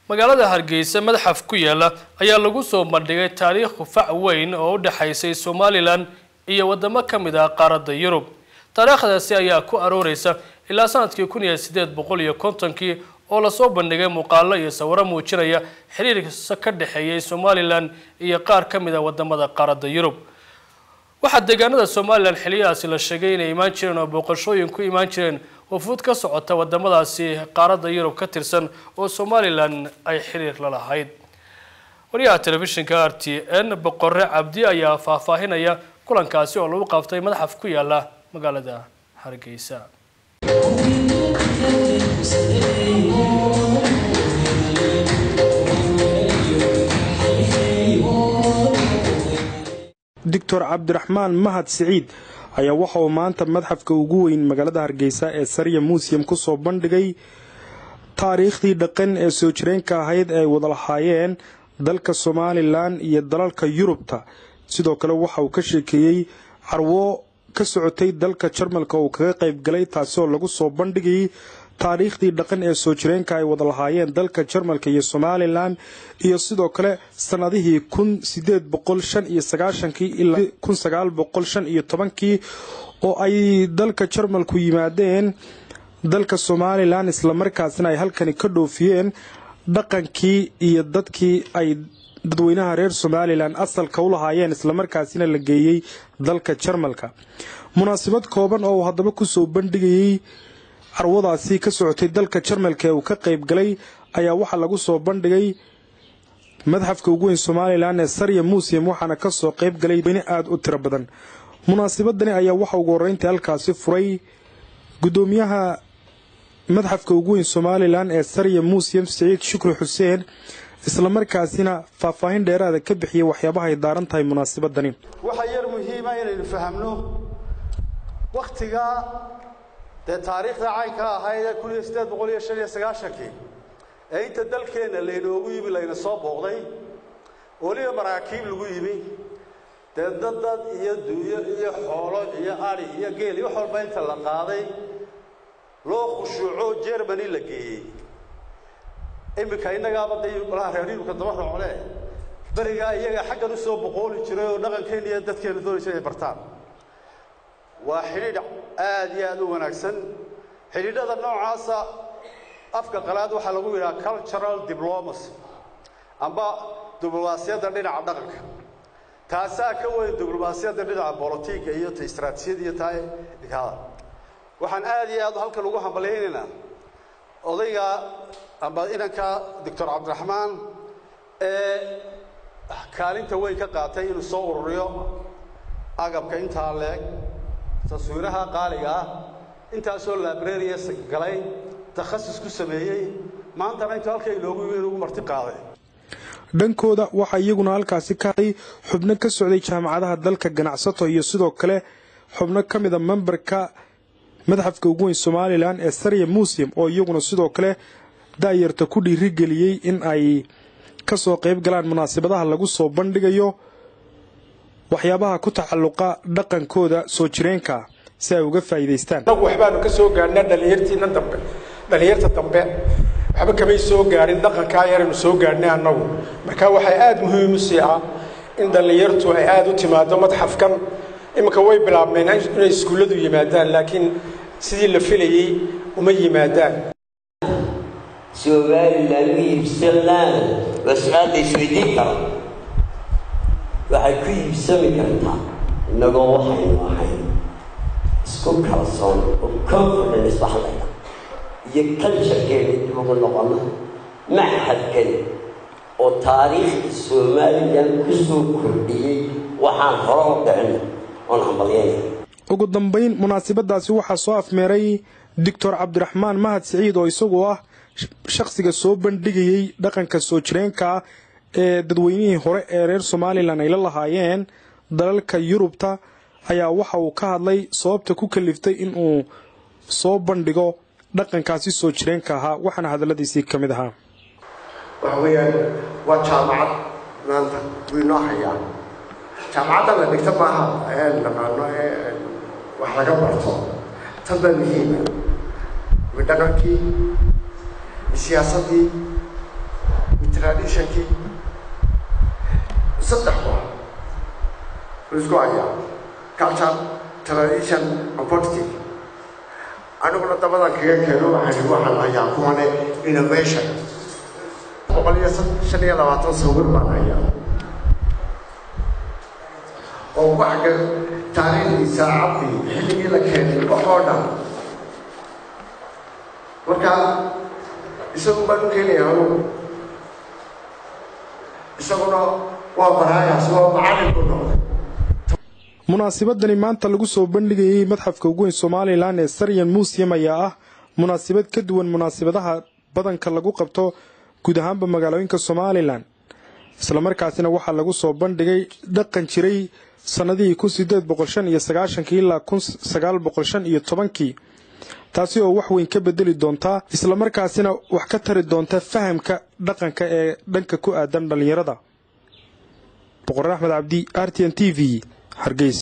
magaalada hargeysa madxaf ku yaala ayaa lagu soo bandhigay taariikh fac weyn oo u dhexaysay somalilan iyo wadamo ka mid ah qaaradda yurub taariikhdaasi ayaa ku arooreysa ilaa sanadkii kun iyo sideed boqol iyo kontonkii oo lasoo bandhigay muuqaalo iyo sawiro muujinaya xiriirka ka dhexeeyay somalilan iyo qaar ka mid ah wadamada qaaradda yurub waxaa deegaanada somalilan xiliyadaasi la sheegay inay imaan jireen oo booqashooyin ku imaan jireen wafuud ka socota wadamadaasi qaaradda yurub ka tirsan oo somalilan ay xiriir la lahayd wariyaha telefishinka r t n boqore cabdi ayaa faahfaahinaya kulankaasi oo lagu qabtay madaxaf ku yaala magaalada hargeysa doctor cabdiraxmaan mahad siciid ayaa waxa uu maanta madxafka ugu weyn magaalada hargeysa ee sarya museum kusoo bandhigay taariikhdii dhaqan ee soo jireenka ahayd ay wada lahaayeen dalka somalilan iyo dalalka yurubta sidoo kale waxa uu ka sheekeeyey carwo ka socotay dalka jarmalka uu kaga qayb galay taasi oo lagu soo bandhigayay taariikhdii dhaqan ee soo jireenka ay wada lahaayeen dalka jarmalka iyo somalilan iyo sidoo kale sanadihii kun sideed boqol shan iyo sagaashankii ilaa kun sagaal boqol shan iyo tobankii oo ay dalka jarmalku yimaadeen dalka somalilan islamarkaasina ay halkani ka dhoofiyeen dhaqankii iyo dadkii ay dadweynaha reer somalilan asalka u lahaayeen islamarkaasina la geeyey dalka jarmalka munaasabad kooban oo uu haddaba kusoo bandhigayey carwadaasi ka socotay dalka jarmalka ee uu ka qayb galay ayaa waxaa lagu soo bandhigay madxafka ugu weyn somalilan ee sarya museum waxaana kasoo qayb galay weyne aada u tiro badan munaasabadani ayaa waxa ugu horeyntii halkaasi furay gudoomiyaha madxafka ugu weyn somalilan ee sarya museum siciid shukri xuseen islamarkaasina faahfaahin dheeraada ka bixiyay waxyaabaha ay daaran tahay munaasabadani waxaa yar muhiima inaynu fahamno waktiga dee taariikhda caynka ahayd ee kun iyo siddeed boqol iyo shan iyo sagaashankii ee inta dalkeenna laynoogu yimi layna soo booqday weliba maraakiib lagu yimi dee dad dad iyo duuyo iyo xoolo iyo ari iyo geel iyo wax walba inta la qaaday loo khushuuco jermany la geeyey iminka innagaaba day malaha reer yurubka daba roocne berigaa iyaga xaggan usoo boqooli jiray oo dhaqankeenna iyo dadkeena doonaysa inay bartaan waa xidhiidh aada iyo aada u wanaagsan xidhiidhada noocaasa afka qalaad waxaa lagu yidhaha cultural diplomacy amba diblomaasiyadda dhinaca dhaqanka taasaa ka weyn diblomaasiyadda dhinaca bolotiga iyo ta istraatijiyada iyo taa ikada waxaan aada iyo aad halkan ugu hambalyaynaynaa odayga amba inanka doctor cabdiraxmaan ee kaalinta weyn ka qaatay inuu soo ururiyo agabka intaa leeg taswiiraha qaaliga ah intaasoo librarias galay takhasus ku sameeyey maantana intuu halka inoogu yimi inugu marti qaaday dhankooda waxaa iyaguna halkaasi ka haday xubno ka socday jaamacadaha dalka ganacsato iyo sidoo kale xubno ka mida memberka madxafka ugu weyn somalilan ee sarya museum oo iyaguna sidoo kale daayarta ku dhiirigeliyey in ay kasoo qayb galaan munaasabadaha lagu soo bandhigayo waxyaabaha ku tacaluqa dhaqankooda soo jireenka si ay uga faa'iidaystaan annagu waxbaanu ka soo gaarnaa dhallinyartiina dambe dhallinyarta dambe waxba kamay soo gaarin dhaqankaa yaraynu soo gaarnay annagu marka waxay aada muhiim u sii ah in dhallinyartu ay aada u timaado madxafkan iminka way bilaabmeen inay iskuulladu yimaadaan laakiin sidii la filayey uma yimaadaan somalilan u iibsanaan waa su-aal la isweydiin kara waxay ku iibsami kartaa innagoo waxaynu ahayn isku kalsoon oo confidence baxlayna iyo culturekeena dib ugu noqono maxadkan oo taariikhda somalilan ku soo kordhiyey waxaan hore u dhicin oon hambalyayna ugu dambayn munaasabadaasi waxaa soo afmeeray doctor cabdiraxmaan mahad siciid oo isagu ah shakhsiga soo bandhigayey dhaqanka soo jireenka ee dadweynihii hore ee reer somalilan ay la lahaayeen dalalka yurubta ayaa waxa uu ka hadlay sababta ku kaliftay in uu soo bandhigo dhaqankaasi soo jireenka ahaa waxaana hadalladiisii ka mid ahaa waxa weeyaan waa jaamacad maanta wuu inoo hayaa jaamacadda la dhigta maaha ee naqaano ee wax laga barto tan baa muhiima wi dhaqankii siyaasaddii traditionkii saddex wax laisku hayaa culture tradition and politics aniguna dabadan kaga keeno waxaan waxaan hayaa kuwane innovation boqol iyo shan iyo labaatan sawir baan hayaa oo waxga taariikhdiisa cabdi xilligii la keenay waxoo dhan marka isagu baan u keenaya anugu isaguna waa baraayaas waa macallin ku noqday munaasabadani maanta lagu soo bandhigayay madxafka ugu weyn somalilan ee saryan museum ayaa ah munaasabad ka duwan munaasabadaha badanka lagu qabto guud ahaanba magaalooyinka somalilan islamarkaasina waxaa lagu soo bandhigay dhaqan jiray sannadihii kun sideed boqol shan iyo sagaashankii ilaa kun sagaal boqol shan iyo tobankii taasi oo wax weyn ka bedeli doontaa islamarkaasina wax ka tari doonta fahamka dhaqanka ee dhanka ku aadan dhallinyarada boqor axmed cabdi r t n t v hargeysa